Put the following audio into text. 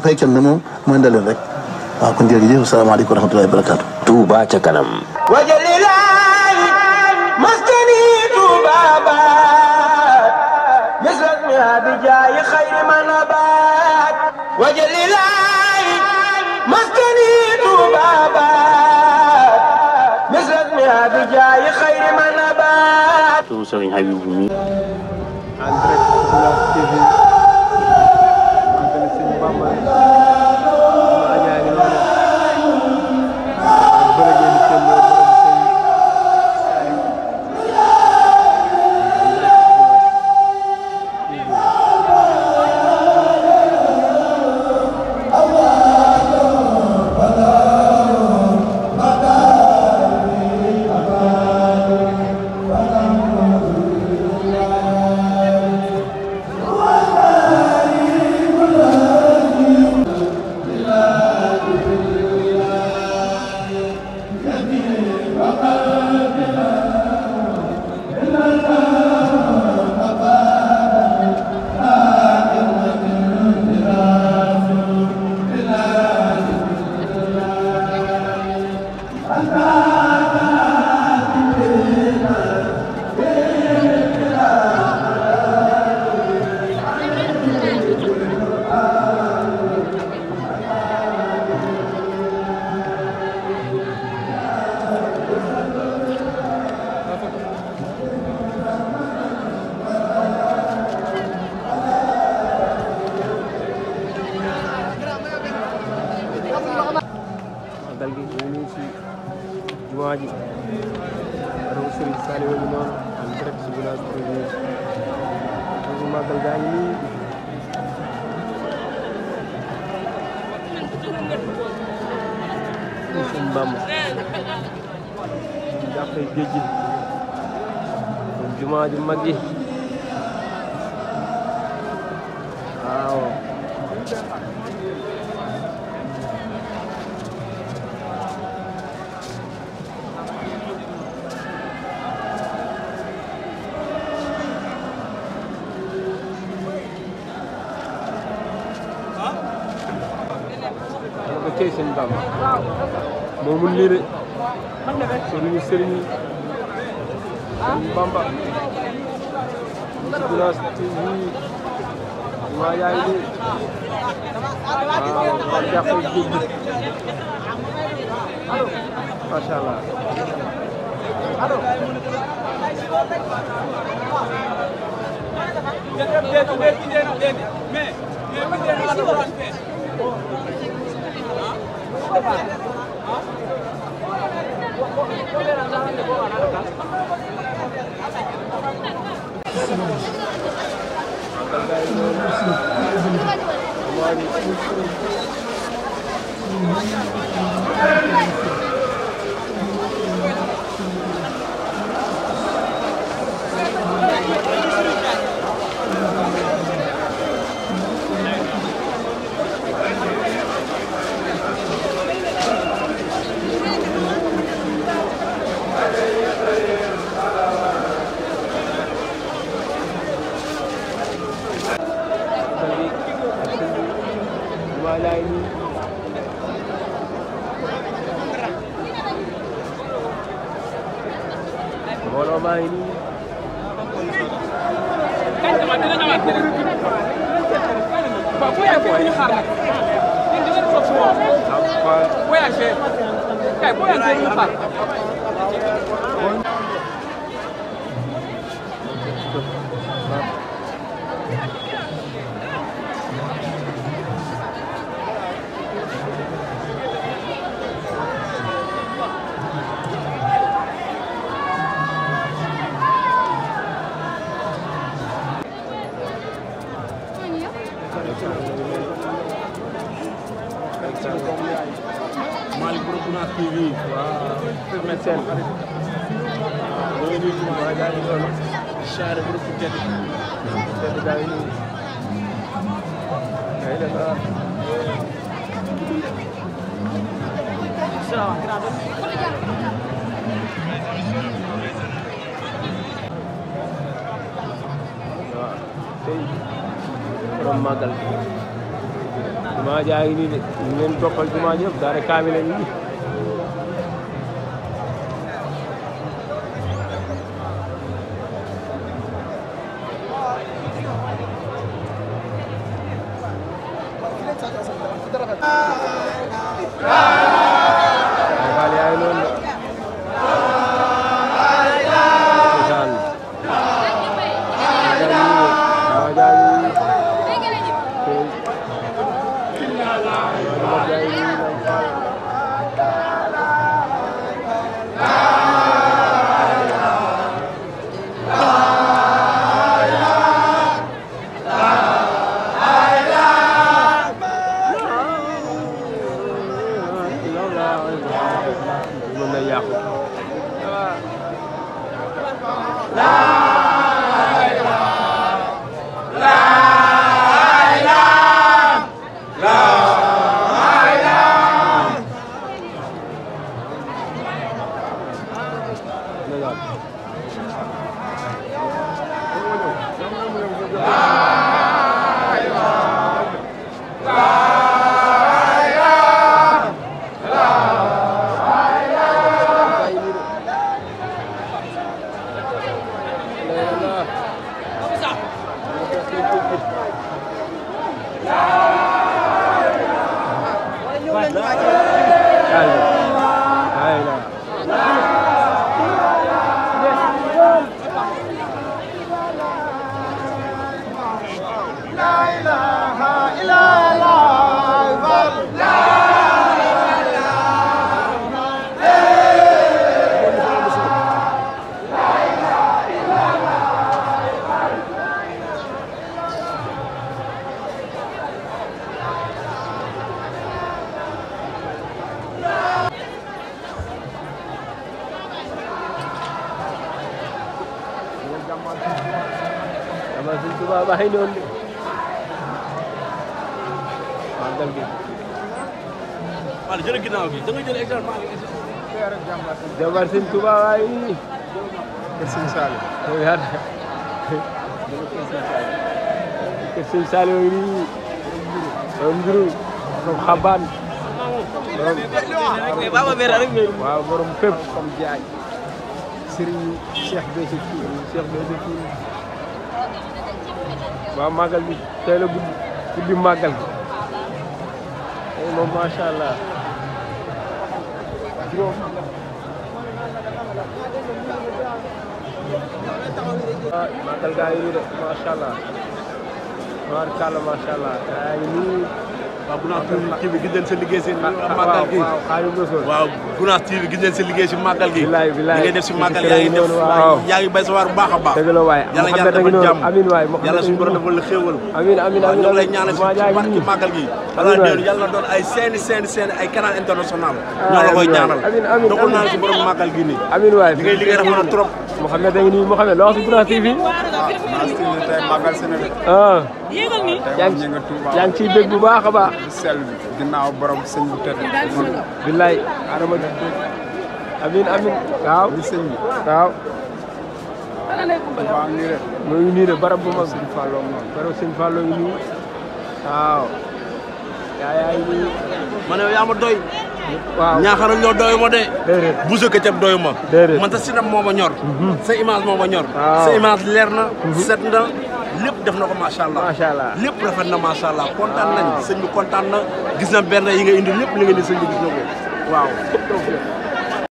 fay kenn moom mooy ndaleen rek waaw kon jërëjëf salaamaaleykum wa rahmatullahi wa barakaatu. Touba ca kanam. wajalilahi maskani tubabat misrasmiha bijaayi xayri manabat wajalilahi maskani tubabat misrasmiha bijaayi xayri manabat turu Serigne Habibou mi en direct Ulas TV antenne sëñ Bamba ma ñaa ngi noonu bërëg yi seen bërëg sëñ magal gi ñu ngi si jumaa ji raw Serigne Saliou ngi noonu en direct si Ulas TV donc magal gaa ngi nii ñu sëñ Bamba jàppee géej gi donc jumaa ji mag ji waaw dama ko cey sëñ Bamba moo mun lii de sëriñu sëriñ yi sëñ Bamba Ulas TV maa yaa ngi nii waaw par jàppee géej gi macha allah jumaa jaay nii mbooloo maa ngi nii Malick Borom Unas TV waaw Firme Sène ñoo ngi nuyu jumaa jaay nii noonu Saare Borom fu tedd tedd gaa ngi nii ngay def ah waaw tey borom màggal jumaa jaa ngi nii de ñu ngi leen toppal jumaa ji yëpp daara kaamil la nii Baay Faal yaa ngi noonu de cosaan jumaa jaa ngi nii tey jumaa jaa ngi nii Baay Faal mën na yàqu dama suñ tubaab baa ngi noonu de màggal gi Wala jël ginnaaw gi da nga jël exemple maa ngi jabar suñ tubaab baa ngi nii Kër Sëñ Saliou yow yaa kër sëñ Saliou ngi nii borom njuru borom xabaan borom waaw borom fépp comme jaaj Serigne Cheikh Béthio Thioune Cheikh Béthio Thioune waaw màggal bi tey la guddi guddi màggal bi tey moom macha allah juróom ah màggal gaa ngi nii de macha allah tubaarkàlla macha allah gaa ngi nii waaw Gunaas TV gis nañ sa liggéey si waaw màggal gi waaw xaayu Rasuul waaw Gunaas TV gis nañ sa liggéey si màggal gi bilaay bilaay li ngay def si ci màggal kër yaa yi ngi def noonu, waaw. yaa ngi bay sa waar bu baax a baax dëgg la waay yàlla Mouhamed yàlla a ngi defal noonu jàmm amiin waay Mouhamed yàlla a suñu ngi borom noonu. defal la xéewal amiin amiin waaw amiin ñu ngi lay amiin ñaanal si jumaa jaa ngi barki nii. màggal gi Amiin wala waay. déen yàlla na doon ay seeni seeni seeni ay canal international Ah, ñoo la koy amiin waay. ñaanal Amiin, amiin, doxul naa amiin. si borom màggal gi nii amiin waay li ngay liggéey rafet na trop Mouhamed a ngi nii Mouhamed loo wax si Gunaas TV Gunaas TV tey màggal si na de ah tey yaa moom ngi ñu nga Touba yaa ngi ciy dégg bu baax a baax bu sell bi ginnaaw borom sëñ bu tedd man billaay adama amiin amiin waaw li sëñ bi waaw Touba ngi de mu ngi nii de barab bu mag sëñ Fallou noonu barab sëñ Fallou ngi nii waaw yaa yaa ngi nii ma ne yaa ma doy waaw ñaaxara ñoo doy ma de déedéet bu sa këcëb doyu ma Déedéet. man sa sinam moo ma ñor sa image moo ma ñor Waaw. sa image leer na set na lépp def na ko macha allah macha allah lépp rafet na macha allah kontaan nañ sëñ bi kontaan na gis na benn yi nga indi lépp li nga indi sëñ bi gis na ko waaw